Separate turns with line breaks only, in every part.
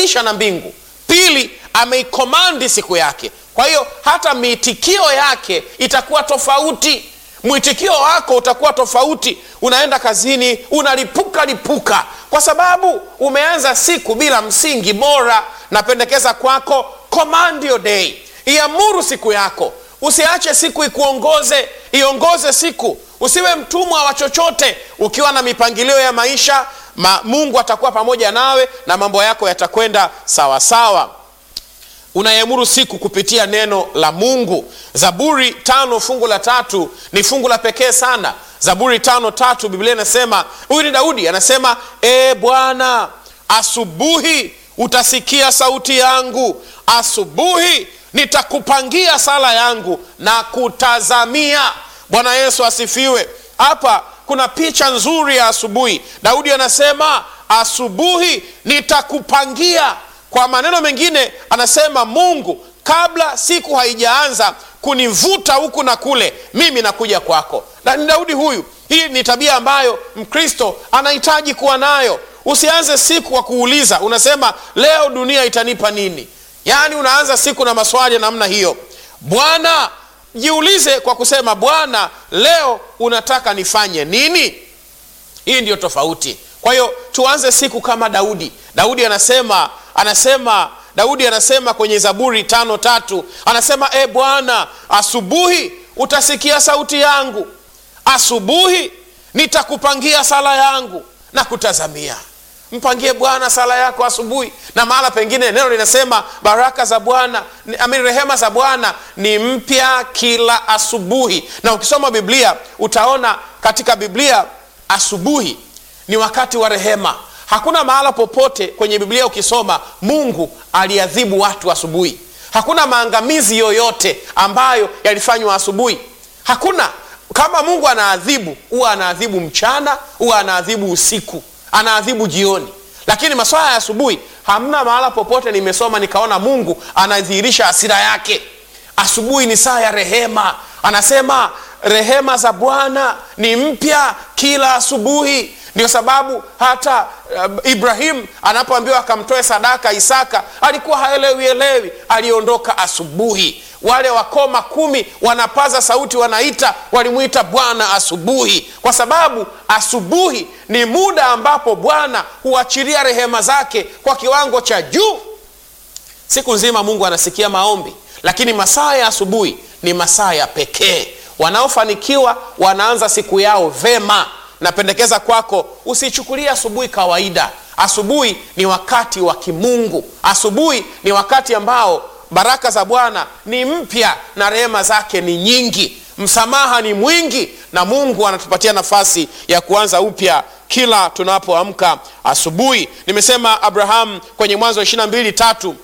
ameiunganisha na mbingu pili ameikomandi siku yake kwa hiyo hata miitikio yake itakuwa tofauti mwitikio wako utakuwa tofauti unaenda kazini unalipuka lipuka kwa sababu umeanza siku bila msingi bora napendekeza kwako command your day iamuru siku yako usiache siku ikuongoze iongoze siku usiwe mtumwa wa chochote ukiwa na mipangilio ya maisha ma, mungu atakuwa pamoja nawe na mambo yako yatakwenda sawasawa unaiamuru siku kupitia neno la mungu zaburi tano fungu la tatu ni fungu la pekee sana zaburi tano tatu biblia inasema huyu ni daudi anasema e bwana asubuhi utasikia sauti yangu asubuhi nitakupangia sala yangu na kutazamia bwana yesu asifiwe hapa kuna picha nzuri ya asubuhi daudi anasema asubuhi nitakupangia kwa maneno mengine anasema mungu kabla siku haijaanza kunivuta huku na kule mimi nakuja kwako na ni daudi huyu hii ni tabia ambayo mkristo anahitaji kuwa nayo usianze siku kwa kuuliza unasema leo dunia itanipa nini yaani unaanza siku na maswali ya namna hiyo bwana jiulize kwa kusema bwana leo unataka nifanye nini hii ndiyo tofauti kwa hiyo tuanze siku kama daudi daudi anasema anasema daudi anasema kwenye zaburi tano tatu anasema e bwana asubuhi utasikia sauti yangu asubuhi nitakupangia sala yangu na kutazamia mpangie bwana sala yako asubuhi na mahala pengine neno linasema baraka za bwana amini rehema za bwana ni mpya kila asubuhi na ukisoma biblia utaona katika biblia asubuhi ni wakati wa rehema hakuna mahala popote kwenye biblia ukisoma mungu aliadhibu watu asubuhi hakuna maangamizi yoyote ambayo yalifanywa asubuhi hakuna kama mungu anaadhibu huwa anaadhibu mchana huwa anaadhibu usiku anaadhibu jioni lakini maswala ya asubuhi hamna mahala popote nimesoma nikaona mungu anadhihirisha hasira yake asubuhi ni saa ya rehema anasema rehema za bwana ni mpya kila asubuhi ndio sababu hata uh, ibrahim anapoambiwa akamtoe sadaka isaka alikuwa haelewi elewi aliondoka asubuhi wale wakoma kumi wanapaza sauti wanaita walimwita bwana asubuhi kwa sababu asubuhi ni muda ambapo bwana huachilia rehema zake kwa kiwango cha juu siku nzima mungu anasikia maombi lakini masaa ya asubuhi ni masaa ya pekee wanaofanikiwa wanaanza siku yao vema napendekeza kwako usichukulie asubuhi kawaida asubuhi ni wakati wa kimungu asubuhi ni wakati ambao baraka za bwana ni mpya na rehema zake ni nyingi msamaha ni mwingi na mungu anatupatia nafasi ya kuanza upya kila tunapoamka asubuhi nimesema abraham kwenye mwanzo wa ishirina mbili tatu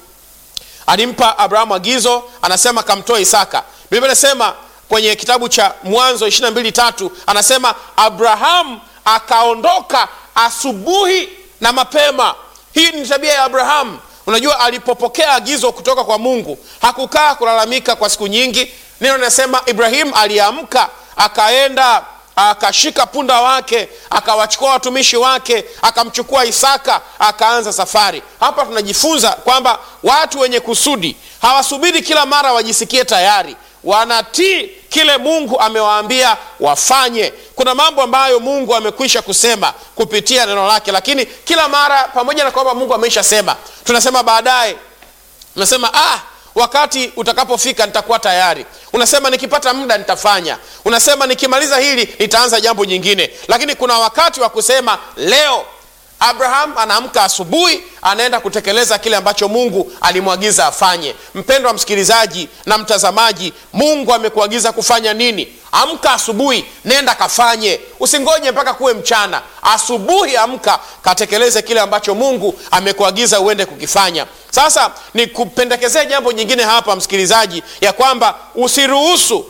alimpa abrahamu agizo anasema kamtoe isaka biblia inasema kwenye kitabu cha mwanzo ishirina mbili tatu anasema abrahamu akaondoka asubuhi na mapema hii ni tabia ya abrahamu unajua alipopokea agizo kutoka kwa mungu hakukaa kulalamika kwa siku nyingi neno linasema ibrahim aliamka akaenda akashika punda wake akawachukua watumishi wake akamchukua isaka akaanza safari hapa tunajifunza kwamba watu wenye kusudi hawasubiri kila mara wajisikie tayari wanatii kile mungu amewaambia wafanye kuna mambo ambayo mungu amekwisha kusema kupitia neno lake lakini kila mara pamoja na kwamba mungu ameisha sema tunasema baadaye tunasema ah wakati utakapofika nitakuwa tayari unasema nikipata muda nitafanya unasema nikimaliza hili nitaanza jambo jingine lakini kuna wakati wa kusema leo abraham anaamka asubuhi anaenda kutekeleza kile ambacho mungu alimwagiza afanye mpendwa msikilizaji na mtazamaji mungu amekuagiza kufanya nini amka asubuhi nenda kafanye usingoje mpaka kuwe mchana asubuhi amka katekeleze kile ambacho mungu amekuagiza uende kukifanya sasa nikupendekezee jambo jingine hapa msikilizaji ya kwamba usiruhusu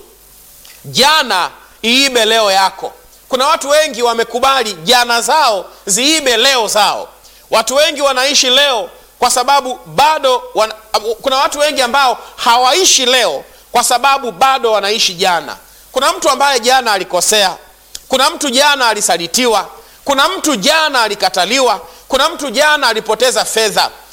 jana iibe leo yako kuna watu wengi wamekubali jana zao ziibe leo zao watu wengi wanaishi leo kwa sababu bado wana, kuna watu wengi ambao hawaishi leo kwa sababu bado wanaishi jana kuna mtu ambaye jana alikosea kuna mtu jana alisalitiwa kuna mtu jana alikataliwa kuna mtu jana alipoteza fedha